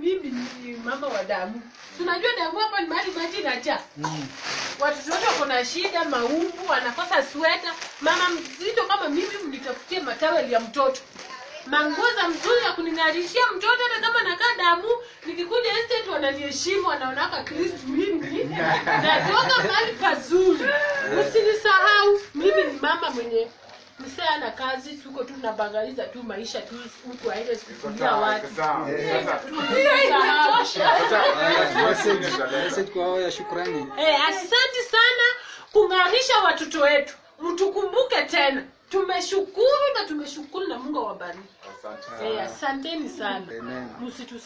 mimi ni mama wa damu tunajua damu hapa ni mahali maji inajaa Mm. watoto wote wako na shida maumbu wanakosa sweta mama mzito kama mimi mnitafutie mataweli ya mtoto manguo za mzuri ya kuning'arishia mtoto hata kama nakaa damu nikikuja estate wananiheshimu wanaonaka kristu mimi natoka mahali pazuri usinisahau mimi ni mama mwenye msee ana kazi tuko tu nabangaliza tu maisha tu huku aende sikulia watu Usinisahau. Message, message kwa wao ya shukrani. Eh, asante sana kung'arisha watoto wetu mtukumbuke tena tumeshukuru na tumeshukuru na mungu awabariki Asante. eh, asanteni sana Amen. msitu